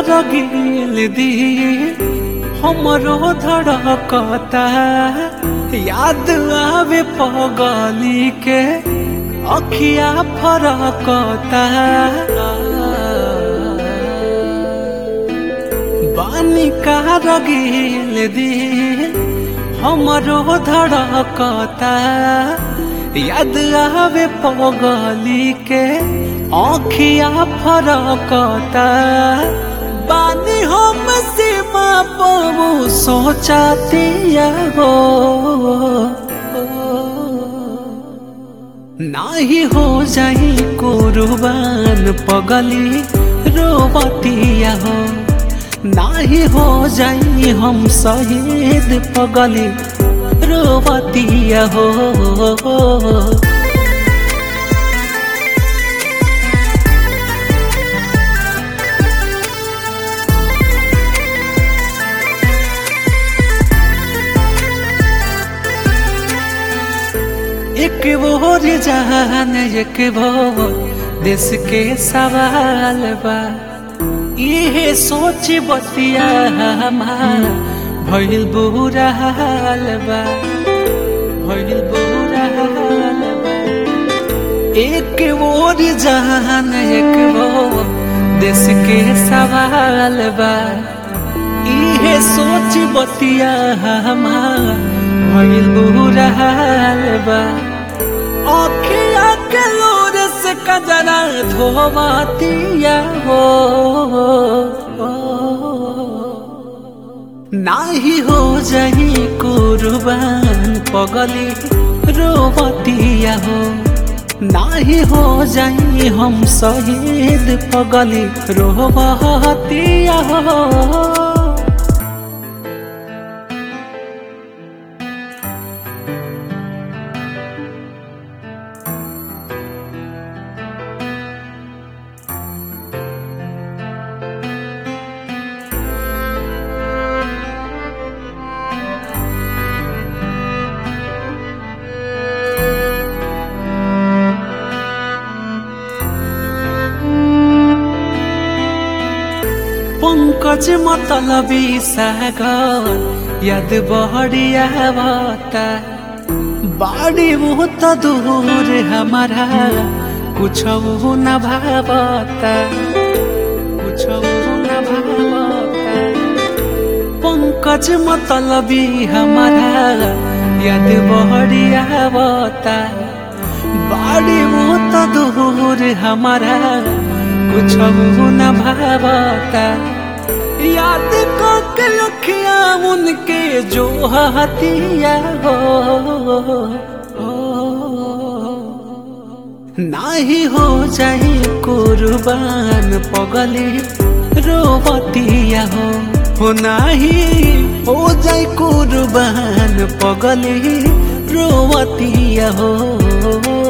रगिल दी हमरो धड़कता याद आवे पगली के अखिया फरकता बानी का रगिल दी हमरो धड़कता याद आवे पगली के आँखिया फरकता बानी हम सीमा पबू सोचातिया हो नाही हो जाई कुर्बान पगली रोबतिया हो नाही हो जाई हम शहीद पगली रोबतिया हो एक बोर जहान एक बोर देश के सवाल बा इहे सोच बतिया हमार भइल बुरा हाल बा भइल बुरा हाल बा एक बोर जहान एक बोर देश के सवाल बा इहे सोच बतिया हमार भइल बुरा हाल बा अखिया के लोर से कजरा धोवातिया हो नाही हो जाई कुर्बान पगली रोबतिया हो नाही हो जाई हम शहीद पगली रोबतिया हो पंकज मतलबी सागर याद बहरिया बता बाड़ी वो तो दूर हमारा कुछ न भावता कुछ न भावता पंकज मतलबी हमारा याद बहरिया बता बाड़ी वो तो दूर हमारा कुछ न भावता याद के लखिया उनके जो हतिया हो नाही हो जाई कुर्बान पगली रोबतिया हो हो नाही हो जाई कुर्बान पगली रोबतिया हो